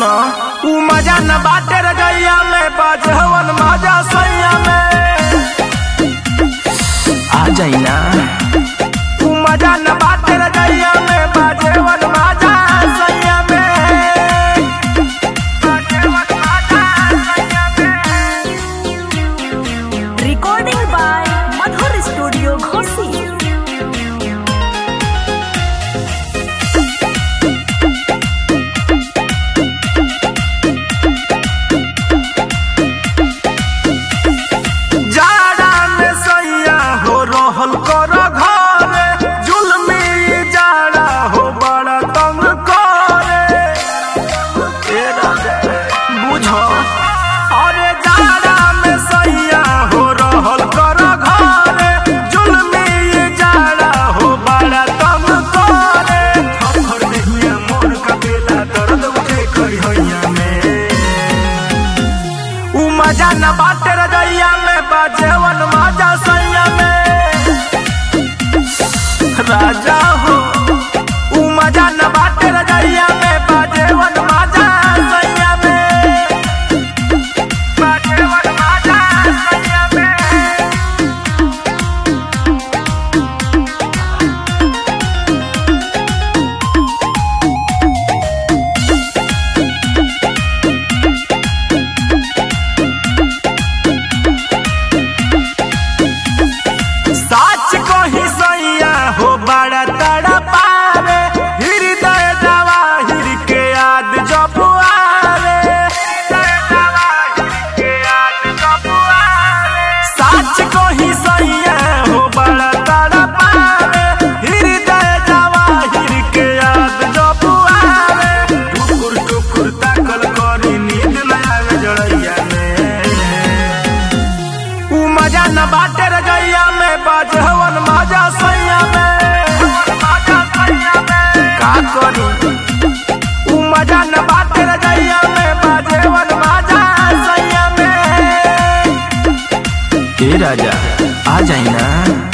सुनो ऊ मजा न बाटे रजैया में बाजहवन मजा सैया में आ जाई ना ऊ मजा न बाटे रजैया में बाजहवन मजा सैया में बाजहवन मजा सैया में recording by madhur studio ghosi जाड़ा में सैया हो रहल कर घरे जुलमी जाड़ा हो बड़ा तंग करे ए राजा, बुझो अरे जाड़ा में सैया हो रहल कर घरे जुलमी जाड़ा हो बड़ा तंग करे थर देहिया मोर कपेला दर्द उठे करिया में ऊ मजा न बाटे रजैया में बाजेवन मजा सैया में राजा हो ऊ मजा न बाटे रजैया में बाजेवन मजा सैया में बाजेवन मजा सैया में साच कही सैया हो बड़ा तड़ा पावे हृदय जवाहिर के याद जब आवे साच कही सैया हो बड़ा तड़ा पावे हृदय जवाहिर के याद जब आवे टुकुर टुकुर ताकल करी नींद न आवे जड़ैया में ऊ मजा न बाटे रजैया में बाजहवन मजा सैया में का करी ऊ मजा न बाटे रजैया में बाजहवन मजा सैया में ए राजा आ जाई ना